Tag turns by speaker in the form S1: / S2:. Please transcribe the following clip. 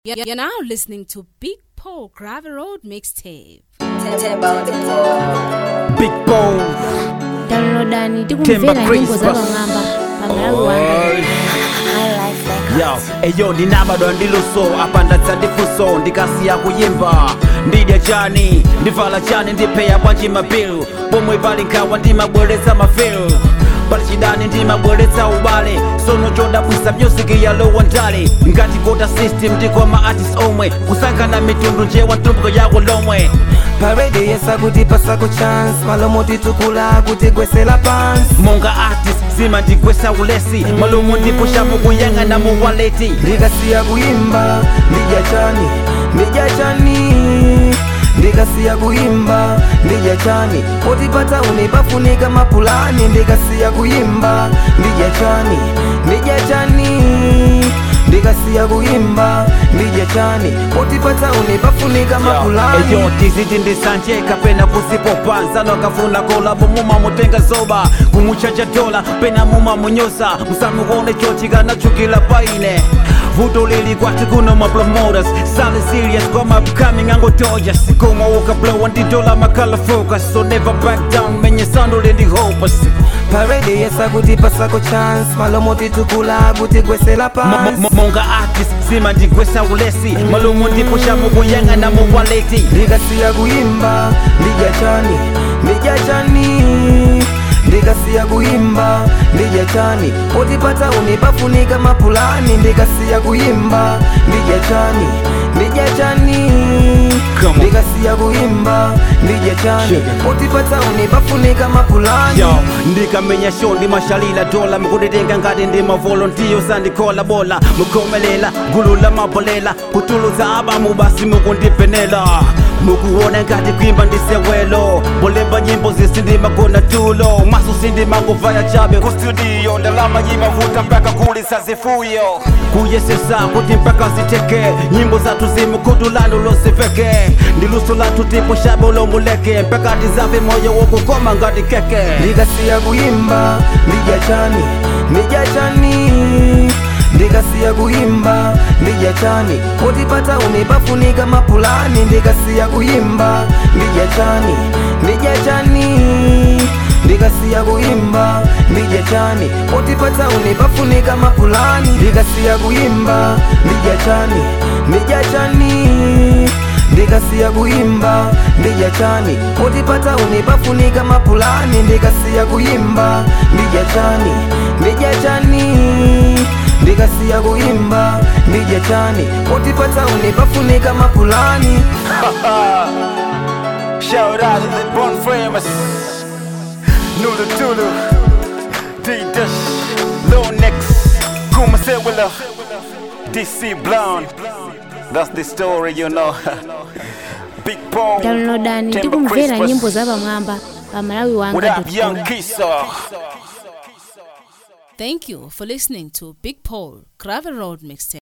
S1: You're you're now listening to Big Paul Gravy Road Mixtape.
S2: Big Bones
S3: downloadani
S2: Timber
S3: tikumvera nyimbo za
S2: Christmas.
S3: pamwamba pamalawi wanga
S2: eyo ndinabadwa ndiluso apandatsa ndifuso ndikasiya kuyimba ndidya chani ndivala chani ndipeya bwanji mabill pomwe pali nkhawa ndimabweretsa mafil pali chidani ndimabweretsa ubale sono chodabwisa myuziki yalowa ndale ngati kota system ndiko ma artist omwe kusankhana mitundu njewa ntumbuko yako lomwe
S4: parede yesa kuti pasako chance malomo titukula kuti gwesela pansi
S2: monga artist zimandigwesa ulesi malumu ndipushapo kuyang'ana mu waleti
S4: ndikasiya kuyimba ndidya chani ndidya chani ndikasiya kuyimba ndidya chani potipata uni pafunika mapulani ndikasiya kuyimba ndidya chani ndidya chani ndikasiya kuyimba ndidya chani potipata uni pafunika mapulani
S2: eyo tiziti ndisanje kapena kusipopa nsano kafuna kolabo muma mutenga zoba kumuchacha dola pena muma munyosa musamuone chochikana chukila paine vuto lili kwati kuno ma promoters sali serious kwa ma upcoming angotoja sikoma ukablowa ndidola makala focus so never back down menye sando lendi hopeless
S4: parede yesa kuti pasako chance malomo titukula kuti gwesela
S2: Mo- mo-
S4: pansi
S2: mo- monga artist zimandigwesa ulesi malumu ndipushapo kuyang'ana mu waleti
S4: ndikasiya kuyimba ndidya chani ndidya chani ndikasiya kuyimba ndidya chani potipata uni pafunika mapulani ndikasiya kuyimba ndidya chani ndidya chani
S2: Come on.
S4: ndikasiya kuyimba ndidya chani potipata uni pafunika mapulani
S2: yo ndikamenya show ndimashalila dola mukudetenga ngati ndi mavolontiyo sandikhola bola mukomelela gulu la mabolela kutuluza abamu basi mukundipenela mukuona ngati kwimba ndisewelo bolemba nyimbo zisindimagona tulo maso sindimanguvaya chabe kustudio ndalama yimavuta mpaka kulisa zifuyo kuyesesa kuti mpaka ziteke nyimbo zatu zimukudulano losiveke ndiluso latu tipo shabe ulomuleke mpaka tizave moyo wokukoma ngati keke
S4: ndikasiya kuyimba ndidya chani ndidya chani ndikasiya kuyimba ndidya chani potipata uni pafunika mapulani ndikasiya kuyimba ndidya chani ndidya chani ndikasiya kuyimba ndidya chani potipata uni pafunika mapulani ndikasiya kuyimba ndidya chani ndidya chani ndikasiya kuyimba ndidya chani potipata uni pafunika mapulani ndikasiya kuyimba ndidya chani ndidya chani ndikasiya kuyimba ndidya chani potipata uni pafunika mapulani
S2: Shout out to the born famous Nulu Tulu D-Dash Low Nex Kuma Sewilla DC Blonde That's the story you know Big Paul
S3: downloadani
S2: Timber
S3: tikumvera
S2: Christmas.
S3: nyimbo za pamwamba pamalawi
S2: What
S3: wanga
S2: up young Kisa
S1: Thank you for listening to Big Paul Gravy Road Mixtape.